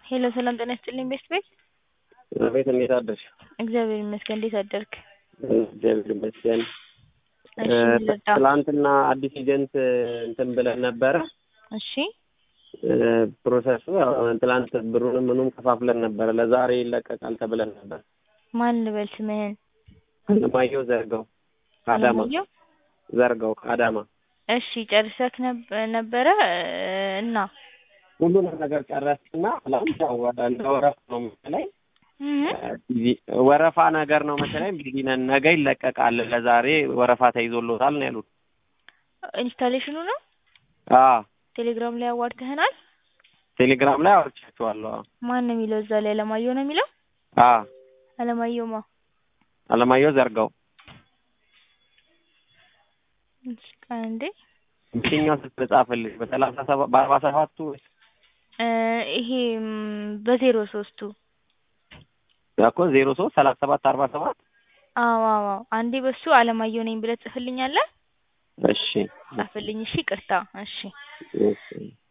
ሄሎ ሰላም ጤና ይስጥልኝ ቤስት ቤት ቤት እንዴት አደርሽ? እግዚአብሔር ይመስገን እንዴት አደርክ? እግዚአብሔር ይመስገን። እሺ ምን ልርዳ? ትላንትና አዲስ ኤጀንት እንትን ብለን ነበረ። እሺ ፕሮሰሱ ያው ትላንት ብሩንም ምኑም ከፋፍለን ነበረ። ለዛሬ ይለቀቃል ተብለን ነበር። ማን ልበል ስምህን? አለማየሁ ዘርጋው ከአዳማ አለማየሁ? ዘርጋው ከአዳማ እሺ ጨርሰክ ነብ- ነበረ እና ሁሉንም ነገር ጨረስና ትላንት ያው እንደ ወረፋ ነው መሰለኝ እህ ቢዚ- ወረፋ ነገር ነው መሰለኝ ቢዚ ነን፣ ነገ ይለቀቃል፣ ለዛሬ ወረፋ ተይዞሎታል ነው ያሉት። ኢንስታሌሽኑ ነው አዎ ቴሌግራም ላይ አዋርተህናል? ቴሌግራም ላይ አውርቻቸዋለሁ። አዎ ማን ነው የሚለው እዛ ላይ አለማየሁ ነው የሚለው? አዎ አለማየሁ ማ አለማየሁ ዘርጋው እሺ ቆይ አንዴ የትኛው ስልክ ልጻፍልሽ? በሰላሳ ሰባት በአርባ ሰባቱ ወይስ እ ይሄ ም፣ በዜሮ ሶስቱ እኮ ዜሮ ሶስት ሰላሳ ሰባት አርባ ሰባት አዎ አዎ አዎ አንዴ በሱ አለማየሁ ነኝ ብለህ ጽፍልኛለህ? እሺ ጻፍልኝ እሺ ይቅርታ እሺ እሺ